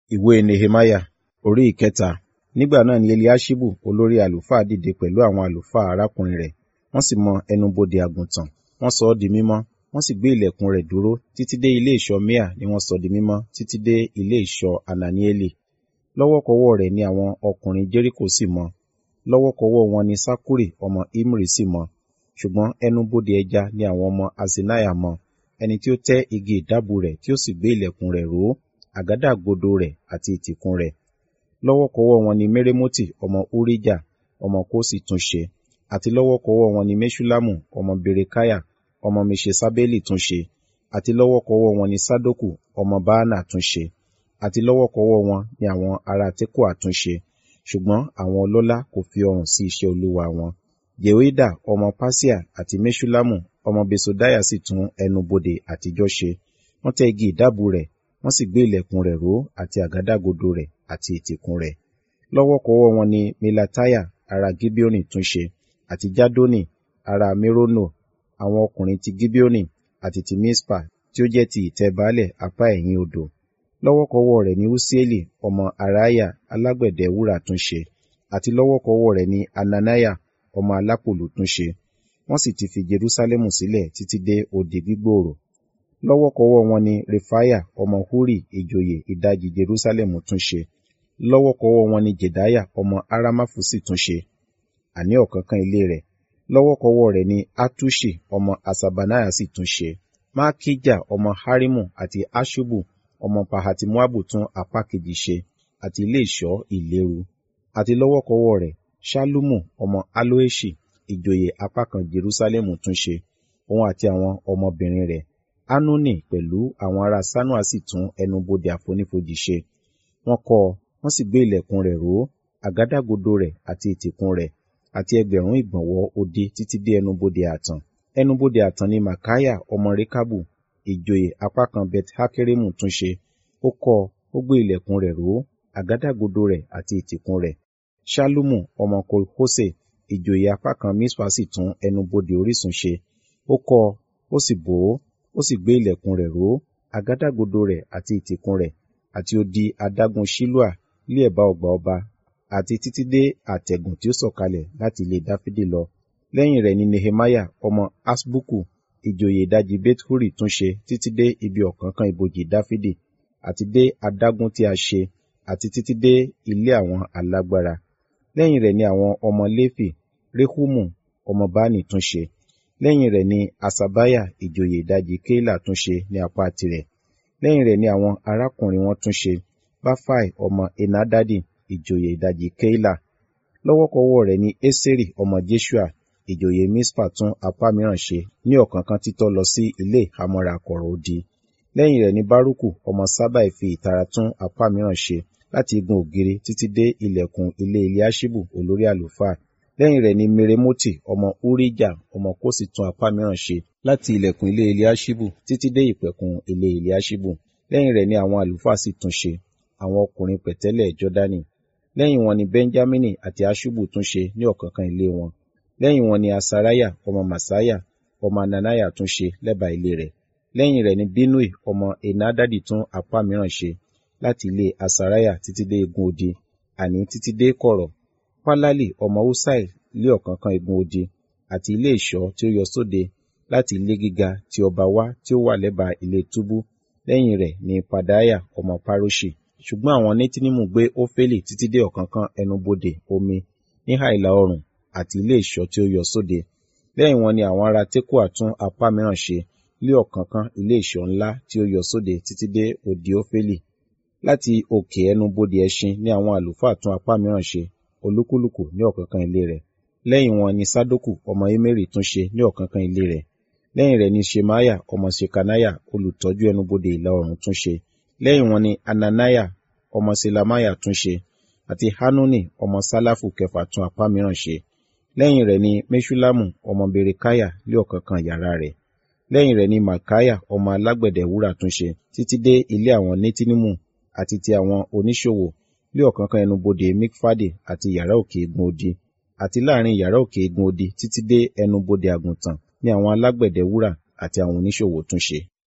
Ìwé Nehemiah orí ìkẹta. Nígbà náà ni Eliaṣibu olórí àlùfáà dìde pẹ̀lú àwọn àlùfáà arákùnrin rẹ̀, wọ́n sì mọ ẹnubodè àgùntàn, wọ́n sọ ọ́ di mímọ́, wọ́n sì gbé ìlẹ̀kùn rẹ̀ dúró títí dé ilé ìṣọ́ Miah ni wọ́n sọ di mímọ́ títí dé ilé ìṣọ́ Hananieli. Lọ́wọ́kọ́wọ́ rẹ̀ ni àwọn ọkùnrin Jẹ́ríkò sì mọ, lọ́wọ́kọ́wọ́ wọn ni Sakkuri ọmọ Imri sì mọ. Ṣùgbọ́n ẹnubodè ẹja ni àwọn ọmọ Haṣenaiah mọ, ẹni tí ó tẹ́ igi ìdábùú rẹ̀ tí ó sì gbé ìlẹ̀kùn rẹ̀ ró, àgádágodo rẹ̀ àti ìtìkùn rẹ̀. Lọ́wọ́kọ́wọ́ wọn ni Meremoti ọmọ Urijah ọmọ Kosi tún ṣe, àti lọ́wọ́kọ́wọ́ wọn ni Meṣullamu ọmọ Berekiah ọmọ Meṣesabeli tún ṣe, àti lọ́wọ́kọ́wọ́ wọn ni Sadoku ọmọ Baanah tún ṣe, àti lọ́wọ́kọ́wọ́ wọn ni àwọn ará Tekoa tún ṣe. Ṣùgbọ́n àwọn ọlọ́lá kò fi ọrùn sí iṣẹ́ Olúwa wọn. Jehoiada ọmọ Pasea àti Meṣullamu ọmọ Besodaiah sì tún ẹnubodè àtijọ́ ṣe. Wọ́n tẹ́ igi ìdábùú rẹ̀, wọ́n sì gbé ìlẹ̀kùn rẹ̀ ró àti àgádágodo rẹ̀ àti ìtìkùn rẹ̀. Lọ́wọ́kọ́wọ́ wọn ni Melatiah ará Gibeoni tún ṣe, àti Jadoni ará Merono, àwọn ọkùnrin ti Gibeoni àti ti Mispa tí ó jẹ́ ti ìtẹ́ baálẹ̀ apá ẹ̀yìn odò. Lọ́wọ́kọ́wọ́ rẹ̀ ni Usieli ọmọ Haraiah alágbẹ̀dẹ wúrà tún ṣe, àti lọ́wọ́kọ́wọ́ rẹ̀ ni Hananiah ọmọ alápòlù tún ṣe. Wọ́n sì ti fi Jerúsálẹ́mù sílẹ̀ títí dé odi gbígbòòrò. Lọ́wọ́kọ́wọ́ wọn ni Refaiah ọmọ Huri ìjòyè ìdajì Jerúsálẹ́mù tún ṣe. Lọ́wọ́kọ́wọ́ wọn ni Jedaiah ọmọ Haramafu sì tún ṣe, àní ọ̀kánkán ilé rẹ̀. Lọ́wọ́kọ́wọ́ rẹ̀ ni Hatuṣi ọmọ Haṣabaniah sì tún ṣe. Malkijah ọmọ Harimu àti Haṣubu ọmọ Pahati-Moabu tún apá kejì ṣe, àti ilé ìṣọ́ ìléru. Àti lọ́wọ́kọ́wọ́ rẹ̀, Ṣallumu ọmọ Halloheṣi ìjòyè apá kan Jerúsálẹ́mù tún ṣe, òun àti àwọn ọmọbìnrin rẹ̀. Hanuni pẹ̀lú àwọn ará Sanoa sì tún ẹnubodè àfonífojì ṣe. Wọ́n kọ́ ọ, wọ́n sì gbé ìlẹ̀kùn rẹ̀ ró, àgádágodo rẹ̀ àti ìtìkùn rẹ̀, àti ẹgbẹ̀rún ìgbọ̀nwọ́ odi títí dé ẹnubodè ààtàn. Ẹnubodè ààtàn ni Makaiah ọmọ Rekabu, ìjòyè apá kan Bet-Hakeremu tún ṣe. Ó kọ́ ọ, ó gbé ìlẹ̀kùn rẹ̀ ró, àgádágodo rẹ̀ àti ìtìkùn rẹ̀. Ṣallumu ọmọ Kol-Hose, ìjòyè apá kan Mispa sì tún ẹnubodè orísun ṣe. Ó kọ́ ọ, ó sì bò ó, ó sì gbé ìlẹ̀kùn rẹ̀ ró, àgádágodo rẹ̀ àti ìtìkùn rẹ̀, àti odi adágún Ṣiloa lé ẹ̀bá ọgbà ọba, àti títí dé àtẹ̀gùn tí ó sọ̀kalẹ̀ láti ilé Dáfídì lọ. Lẹ́yìn rẹ̀ ni Nehemiah ọmọ Haṣbuku, ìjòyè ìdajì Bet-Huri tún ṣe títí dé ibi ọ̀kánkán ibojì Dáfídì, àti dé adágún tí a ṣe, àti títí dé ilé àwọn alágbára. Lẹ́yìn rẹ̀ ni àwọn ọmọ Léfì, Rehumu ọmọ Bani tún ṣe. Lẹ́yìn rẹ̀ ni Haṣabiah ìjòyè ìdajì Keila tún ṣe ní apá tirẹ̀. Lẹ́yìn rẹ̀ ni àwọn arákùnrin wọn tún ṣe, Bafai ọmọ Henadadi ìjòyè ìdajì Keila. Lọ́wọ́kọ́wọ́ rẹ̀ ni Eseri ọmọ Jeṣua ìjòyè Mispa tún apá mìíràn ṣe ní ọ̀kánkán títọ́ lọ sí ilé ìhámọ́ra kọ̀rọ̀ odi. Lẹ́yìn rẹ̀ ni Baruku ọmọ Ṣabbai fi ìtara tún apá mìíràn ṣe láti igun ògiri títí dé ilẹ̀kùn ilé Eliaṣibu olórí àlùfáà. Lẹ́yìn rẹ̀ ni Meremoti ọmọ Urijah ọmọ Kosi tún apá mìíràn ṣe láti ilẹ̀kùn ilé Eliaṣibu títí dé ìpẹ̀kun ilé Eliaṣibu. Lẹ́yìn rẹ̀ ni àwọn àlùfáà sì tún ṣe, àwọn ọkùnrin pẹ̀tẹ́lẹ̀ Jọ́dánì. Lẹ́yìn wọn ni Benjamini àti Haṣubu tún ṣe ní ọ̀kánkán ilé wọn. Lẹ́yìn wọn ni Asariah ọmọ Maaseiah ọmọ Hananiah tún ṣe lẹ́bàá ilé rẹ̀. Lẹ́yìn rẹ̀ ni Binnui ọmọ Henadadi tún apá mìíràn ṣe láti ilé Asariah títí dé igun odi, àní títí dé kọ̀rọ̀. Palali ọmọ Usai lé ọ̀kánkán igun odi, àti ilé ìṣọ́ tí ó yọ sóde láti ilé gíga ti ọba wá tí ó wà lẹ́bàá ilé túbú. Lẹ́yìn rẹ̀ ni Pedaiah ọmọ Paroṣi. Ṣùgbọ́n àwọn Netinimu gbé Ofeli títí dé ọ̀kánkán ẹnubodè omi níhà ìlà oòrùn àti ilé ìṣọ́ tí ó yọ sóde. Lẹ́yìn wọn ni àwọn ará Tekoa tún apá mìíràn ṣe lé ọ̀kánkán ilé ìṣọ́ ńlá tí ó yọ sóde títí dé odi Ofeli. Láti òkè ẹnubodè ẹṣin ni àwọn àlùfáà tún apá mìíràn ṣe, olúkúlùkù ní ọ̀kánkán ilé rẹ̀. Lẹ́yìn wọn ni Sadoku ọmọ Imeri tún ṣe ní ọ̀kánkán ilé rẹ̀. Lẹ́yìn rẹ̀ ni Ṣemaiah ọmọ Ṣekaniah olùtọ́jú ẹnubodè ìlà oòrùn tún ṣe. Lẹ́yìn wọn ni Hananiah ọmọ Ṣelemiah tún ṣe, àti Hanuni ọmọ Ṣalafu kẹfà tún apá mìíràn ṣe. Lẹ́yìn rẹ̀ ni Meṣullamu ọmọ Berekiah lé ọ̀kánkán yàrá rẹ̀. Lẹ́yìn rẹ̀ ni Malkiah ọmọ alágbẹ̀dẹ wúrà tún ṣe títí dé ilé àwọn Netinimu àti ti àwọn oníṣòwò lé ọ̀kánkán ẹnubodè Mikfade àti yàrá òkè igun odi, àti láàrin yàrá òkè igun odi títí dé ẹnubodè àgùntàn ni àwọn alágbẹ̀dẹ wúrà àti àwọn oníṣòwò tún ṣe.